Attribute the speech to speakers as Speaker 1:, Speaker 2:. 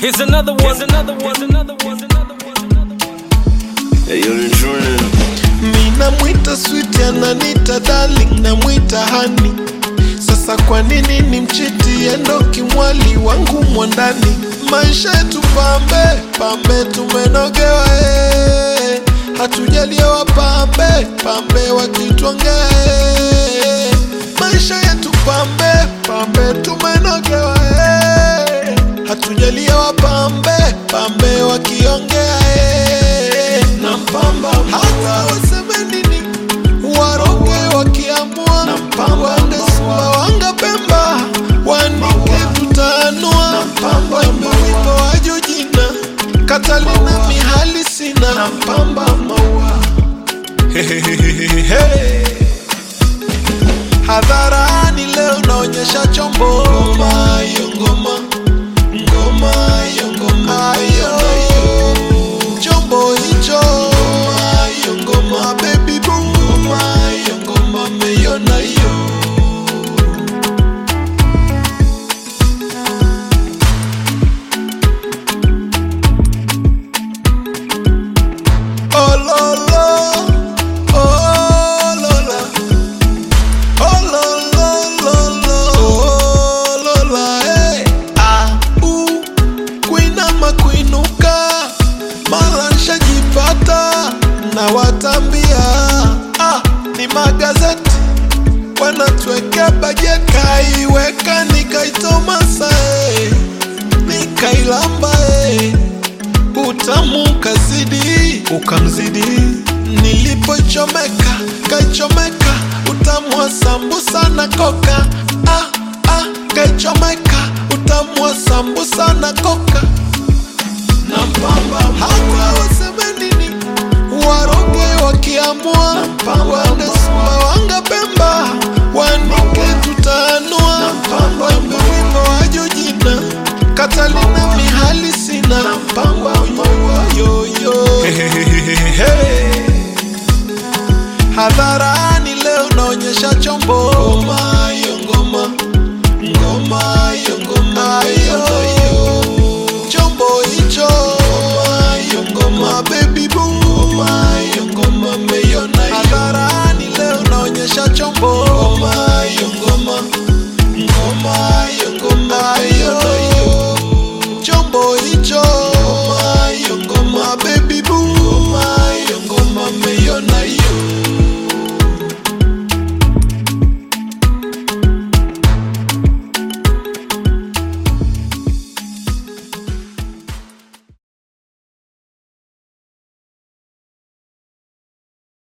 Speaker 1: Here's another one. Here's another one. Another one. Another one.
Speaker 2: Hey, yo, the journey.
Speaker 3: Mina mwita sweet ananita darling namwita hani sasa kwa nini ni mchiti endo kimwali wangu mwandani maisha yetu pambe pambe tumenogewa eh. hatujaliwa pambe pambe wakitwangea eh. maisha yetu pambe pambe tumenogewa eh. hatujaliwa pambe pambe wakiongea eh. na mpamba hata waseme nini waroge wakiamua na mpamba wende simba wanga pemba wanike tutaanua na mpamba wimbo waju jina katalina mihali sina na mpamba maua hadharani leo naonyesha chombo ngoma hiyo ngoma ngoma hiyo ngoma hiyo chombo hicho ngoma hiyo ngoma baby boo ngoma hiyo ngoma meiona hiyo Oh, lo, lo. Oh, lo, la. Oh, lo, lo, lo, lo. Oh, lo, la, eh. Ah, uh. kuinama kuinuka mara nshajipata na watambia ah, ni magazeti wanatuwekea bajeti kaiweka nikaitomasa eh. nikailamba eh. utamu kazidi ukamzidi nilipochomeka kaichomeka utamu wa sambusa na koka ah, ah, kaichomeka utamu wa sambusa na koka na mpamba hata waseme nini waroge wakiamua wende simba wanga pemba wanike tutaanua wembe wimbo waju jina katalina mihali sina mpamba yoyo hadharani leo naonyesha chombo ngoma hiyo ngoma ngoma hiyo ngoma hiyo chombo hicho ngoma hiyo ngoma baby boo ngoma hiyo ngoma meiona hadharani leo naonyesha chombo ngoma hiyo ngoma ngoma